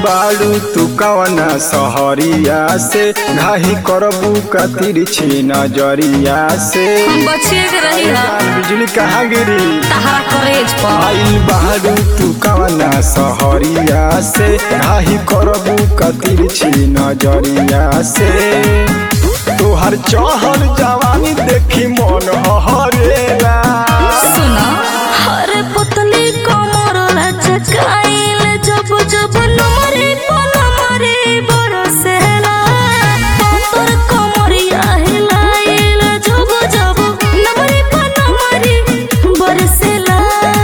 बाड़ू तू कवना सहरिया से घाही करबू का तिरछी नजरिया से हम बचिए के रही हा बिजली कहाँ गिरी तहारा करेज पर आइल बाड़ू तू कवना सहरिया से घाही करबू का तिरछी नजरिया से तोहर चहल जवानी देखी मन हरेला सुना हरे पुतली कमर लचकाइल जब जब नमरे पनमरे बरसेला पतर कमरिया हिलाइल जब जब नमरे पनमरे बरसेला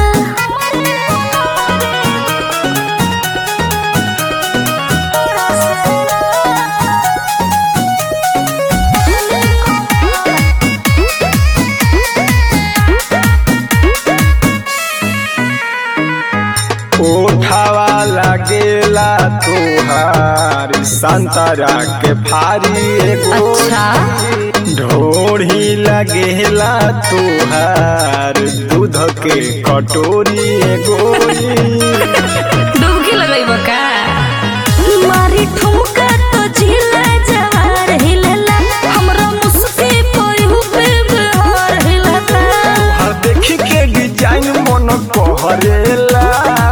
ओठावा लागेला तोहार संतरा के फारी एगो अच्छा ढोढ़ी लगेला तोहार दूध के कटोरी एगोरी डुबकी लगइब का मारी ठुमका तो झिला जवार हिलला हमरा मुस्की पयु पे बिहार हिलला तोहार देखी के डिजाइन मन कहरेला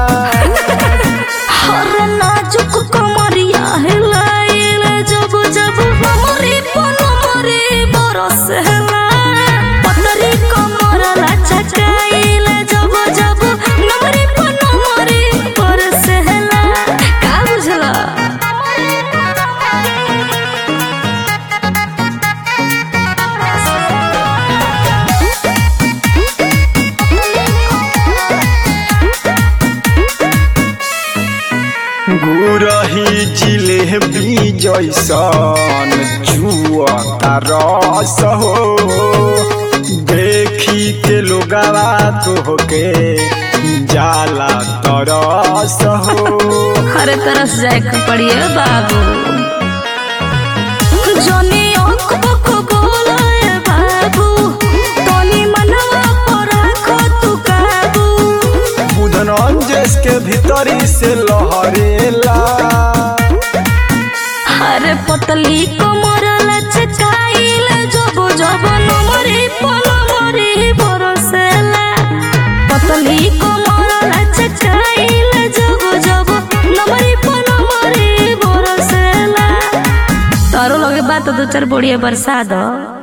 हर नाजुक कमरिया हिलाइल जब जब हमरी पनमरे बरसेला पतरी कमर लचकाइल जब जब नमरी पनमरे बरसेला का बुझला गुरही जिलेबी जैसन जुआ रस हो देखी के लोगवा तोहके जाला तरस हो हर तरफ जाए के पड़िए बाबू जनी अंक बक बोले बाबू तनी मनवा पर राखो तू काबू बुधन अंजेस के भीतरी से लहरेला हर पतली कमर लचकाइल जब जब नमरे पनमरे बरसेला पतली कमर लचकाइल जब जब नमरे पनमरे बरसेला तारो लगे बात दो चार बढ़िया बरसा दो